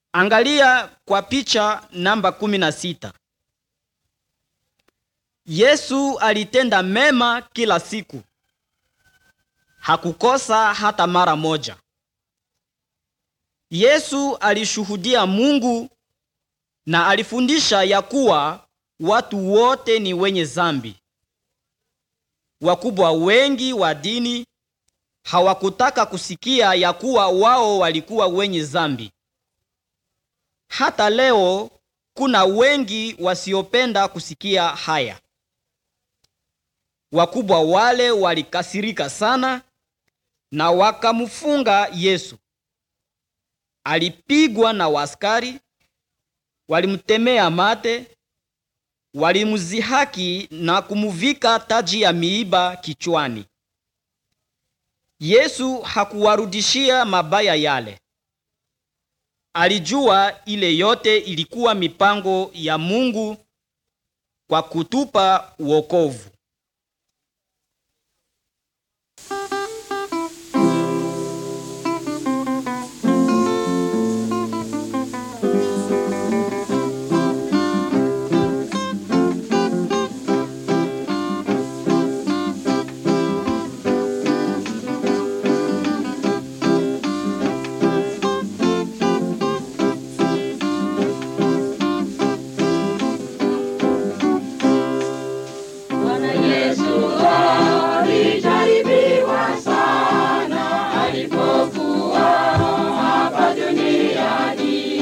Angalia kwa picha namba kumi na sita. Yesu alitenda mema kila siku, hakukosa hata mara moja. Yesu alishuhudia Mungu na alifundisha ya kuwa watu wote ni wenye zambi. Wakubwa wengi wa dini hawakutaka kusikia ya kuwa wao walikuwa wenye zambi. Hata leo kuna wengi wasiopenda kusikia haya. Wakubwa wale walikasirika sana na wakamfunga Yesu. Alipigwa na waskari, walimtemea mate, walimzihaki na kumuvika taji ya miiba kichwani. Yesu hakuwarudishia mabaya yale. Alijua ile yote ilikuwa mipango ya Mungu kwa kutupa wokovu. Bwana Yesu alijaribiwa sana alipokuwa hapa duniani,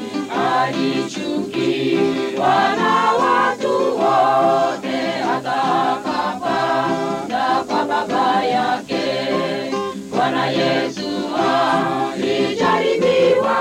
alichukiwa na watu wote, hata akapanda kwa Baba yake. Bwana Yesu alijaribiwa